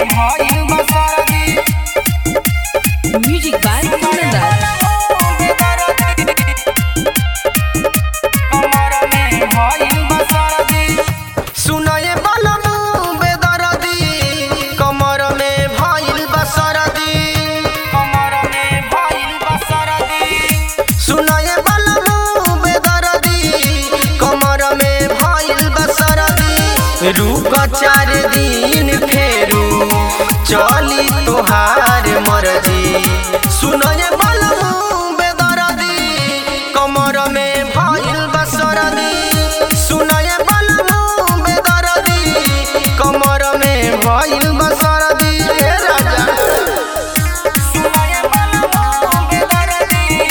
भइल बा सरदी Music by Kunandar. कमर में भइल बा सरदी सुनये बलमु बेदरदी कमर में भइल बसरदी कमर में भइल बा सरदी सुनये बलमु बेदरदी कमर में भइल बसरदी रुक चार दिन फेरू चली तोहार मर्जी सुनये बलमु बेदरदी कमर में भइल बसरदी सुनये बलमु बेदरदी कमर में भइल बसरदी रे राजा सुनये बलमु बेदरदी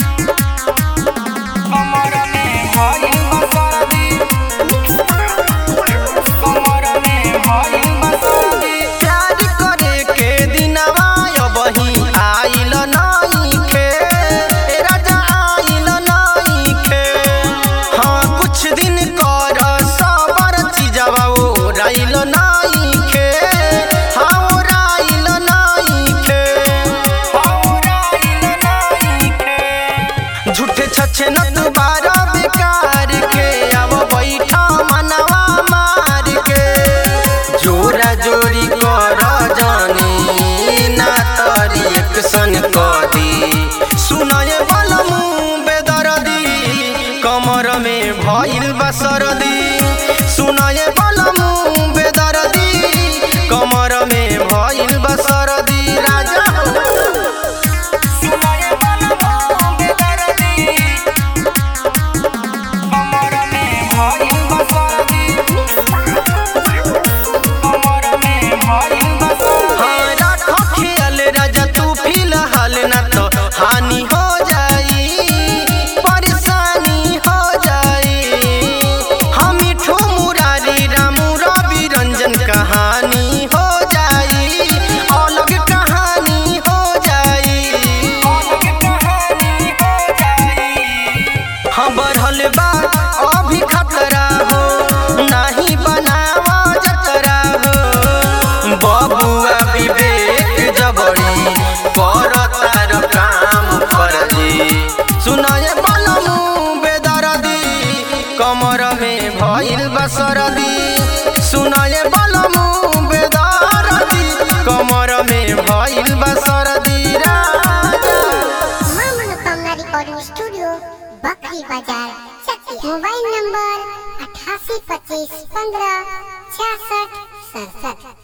कमर में भइल बा सरदी कमर में भइल बा सरदी प्यार करे के दिनवा अबही आइल नइखे ए राजा आइल नइखे हाँ कुछ दिन कर सबर चीजवा ओराइल नइखे हाँ ओराइल नइखे हौराइल नइखे झूठे छछे न दुबारा बेकार के अब बैठा मनवा मार के जोरा जोरी कर जानी ना तरी एक सन कदी सुनये बलमु बेदरदी कमर में भइल बसरदी सुनये बलमु बेदरदी कमर में भइल बसरदी राजा सुनये बलमु बेदरदी कमर में भइल बा सरदी कमर में भइल बा सरदी हाँ राखो ख्याल राजा तू फिलहाल न तो हानि हो जाई परेशानी हो जाई हम मिठू मुरारी रामू रवि रंजन कहानी हो जाई अलग कहानी हो जाई अलग कहानी हो जाई हाँ बढ़ल बा अभी खतरा हो नहीं बनावा जतरा हो बबुआ विवेक जबड़ी कर तार काम फर्जी सुनये बलमु बेदरदी कमर में भइल बसरदी सुनये बलमु बेदरदी कमर में भइल बसरदी राजा मां मनोकामना रिकॉर्डिंग स्टूडियो बकरी बाजार चकिया मोबाइल नंबर अठासी पच्चीस पंद्रह छियासठ सड़सठ